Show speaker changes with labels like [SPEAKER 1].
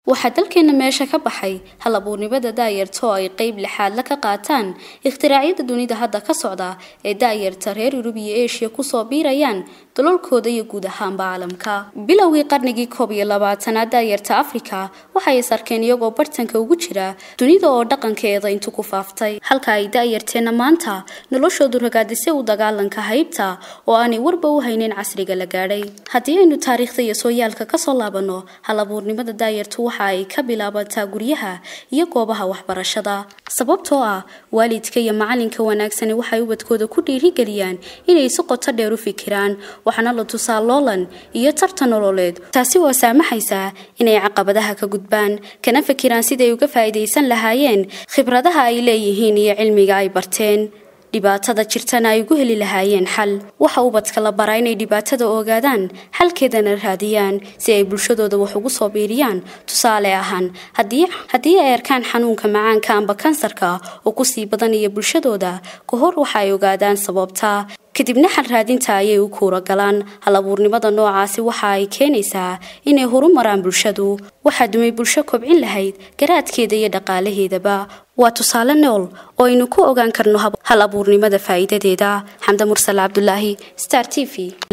[SPEAKER 1] waxaa dalkeena meesha ka baxay hal abuurnimada daayarta oo ay qeyb lixaadla ka qaataan ikhtiraaciyada dunida hadda ka socda ee daayarta reer yurub iyo eshiya kusoo biirayaan dalalkooda iyo guud ahaanba caalamka bilowgii qarnigii koob iyo labaatanaad daayarta afrika waxay is arkeen iyagoo bartanka ugu jira dunida oo dhaqankeeda intu ku faaftay halka ay daayarteenna maanta noloshoodu ragaadisay u dagaalanka haybta oo aanay warba u haynin casriga la gaadhay haddii aynu taariikhda iyo sooyaalka kasoo laabanno hal abuurnimada daayartu waxa ay ka bilaabataa guryaha iyo goobaha waxbarashada sababtoo ah waalidka iyo macalinka wanaagsani waxay ubadkooda ku dhiirigeliyaan inay si qoto dheer u fikiraan waxaana la tusaa loolan iyo tartan nololeed taasi oo saamaxaysa inay caqabadaha ka gudbaan kana fikiraan siday uga faa'iidaysan lahaayeen khibradaha ay leeyihiin iyo cilmiga ay barteen dhibaatada jirtana ay ugu heli lahaayeen xal waxa ubadka la baraa inay dhibaatada ogaadaan xalkeedana raadiyaan si ay bulshadooda wax ugu soo biiriyaan tusaale ahaan haddii ay arkaan xanuunka macaanka amba kansarka oo kusii badanaya bulshadooda ka hor waxa ay ogaadaan sababta kadibna xal raadinta ayay u kuura galaan hal abuurnimada noocaasi waxa ay keenaysaa inay horumaraan bulshadu waxaa dumay bulsho kobcin lahayd garaadkeeda iyo dhaqaalaheedaba waa tusaale nool oo aynu ku ogaan karno hal abuurnimada faa'iidadeeda xamda mursal cabdulaahi star t v